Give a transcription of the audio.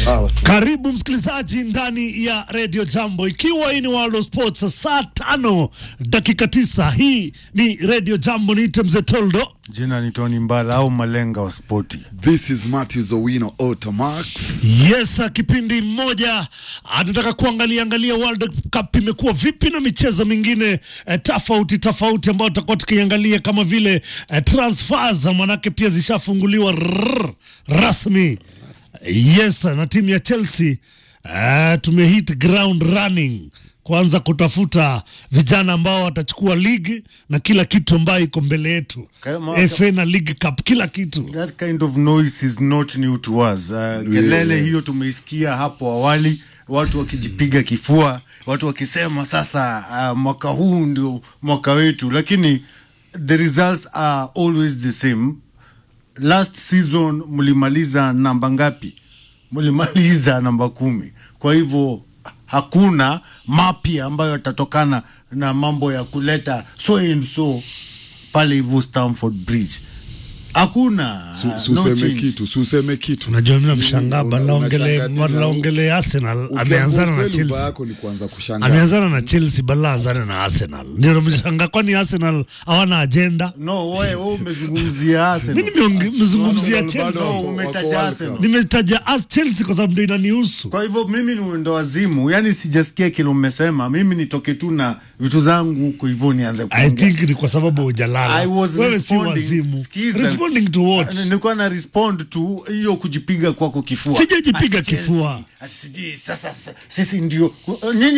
Sawa sawa. Karibu msikilizaji ndani ya Radio Jambo, ikiwa hii ni World of Sports, saa tano dakika tisa. Hii ni Radio Jambo, niite mzee Toldo. Jina ni Tony Mbala au Malenga wa spoti. This is Matthew Zowino Automax. Yes, kipindi mmoja anataka kuangalia angalia World Cup imekuwa vipi na michezo mingine eh, tofauti tofauti ambayo tutakuwa tukiangalia kama vile eh, transfers, manake pia zishafunguliwa rrrr, rasmi. Yes, na timu ya Chelsea eh, tumehit ground running kuanza kutafuta vijana ambao watachukua ligi na kila kitu ambayo iko mbele yetu, Kama- FA na League Cup, kila kitu. That kind of noise is not new to us. Uh, kelele hiyo tumeisikia hapo awali, watu wakijipiga kifua, watu wakisema sasa uh, mwaka huu ndio mwaka wetu, lakini the results are always the same. Last season mlimaliza namba ngapi? Mlimaliza namba kumi. Kwa hivyo hakuna mapya ambayo yatatokana na mambo ya kuleta so and so pale hivyo Stamford Bridge. Hakuna Su- uh, Suseme no change. kitu, suseme kitu. Unajua mimi namshangaa Una- Balaongele unashangaa tena. Balaongele Arsenal Ukiambiwa ameanzana na ukweli, ubaya Chelsea. yako ni kuanza kushangaa. Ameanzana na Chelsea bala anzana na Arsenal. Ndio namshangaa kwani Arsenal hawana agenda? No, wewe wewe umezungumzia Arsenal. Mimi nimezungumzia Arsenal Chelsea. bado No, wako- umetaja wako World Arsenal. Cup. Nimetaja as Chelsea kwa sababu ndio inanihusu. Kwa hivyo mimi ni mwendo wazimu, yani sijasikia kile umesema. Mimi nitoke tu na vitu zangu huko hivyo nianze I kuongea. think ni kwa sababu hujalala. I was Wewe si responding- wazimu. Sikiza. Responding to what? Nilikuwa na respond tu hiyo kujipiga kwako kifua. Sijajipiga Ati Chelsea, kifua. ati sijui sasa sasa, sisi ndio nyinyi